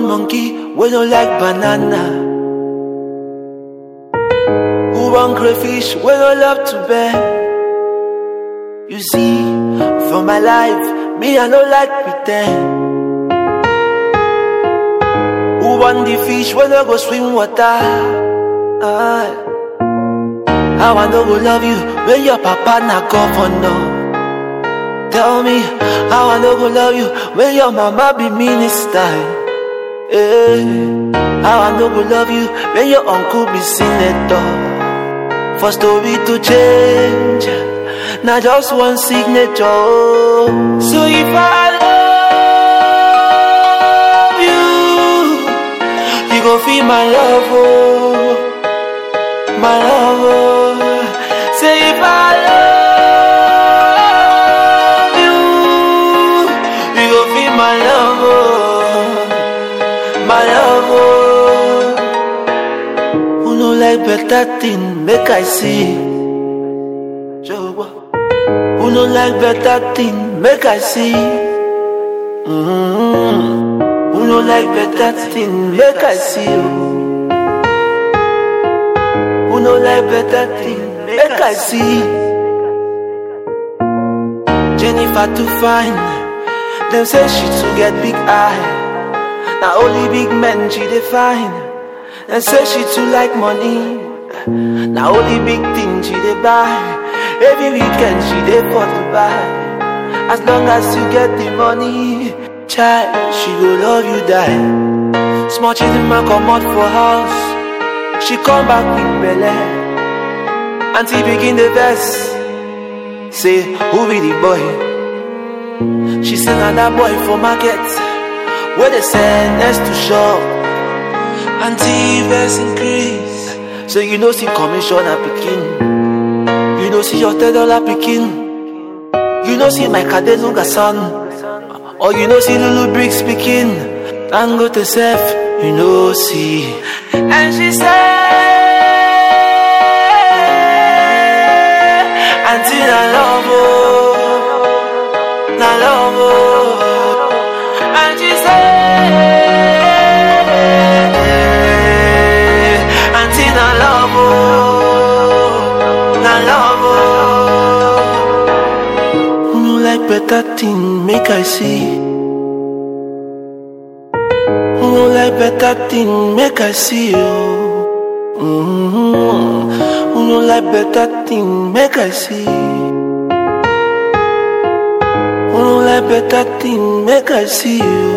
born monkey, we don't like banana. Who born crayfish, we don't love to bend. You see, for my life, me I don't like pretend. Who want the fish when I go swim water? Ah. How I know go love you when your papa na governor? Tell me how I know go love you when your mama be minister? Eh. How I know go love you when your uncle be senator? For story to change, not just one signature. oh. So if I love you, you go feel my love, oh, my love. Oh. Say if I love you, you go feel my love, oh, my love. Oh. Who no like better thing, make I see. Jehovah. Who no like better thing, make I see. Mm-hmm. Who no like better thing, make I see. Oh. Who no like better thing, make I see. Jennifer too fine, them say she too get big eye. Now only big men she define. And say she too like money. Now only big thing she dey buy. Every weekend she dey for Dubai. As long as you get the money, child, she go love you die. Small children man come out for house. She come back with belle. Auntie begin the verse. Say, who be the boy? She say, na that boy for market. Where they send next to shop. Auntie verse increase. So you know see commissioner picking. You know see your ten dollar picking. You know see my Kadeluga son. Or you know see Lulu Briggs speaking. And go to self, you know see. And she said, Auntie na love oh, na love oh. And she said, Auntie na love oh, na love oh. Who no like better thing, make I see. Who no like better thing, make I see you. Mm-hmm. Who no like better thing, make I see. Who no like better thing, make I see you.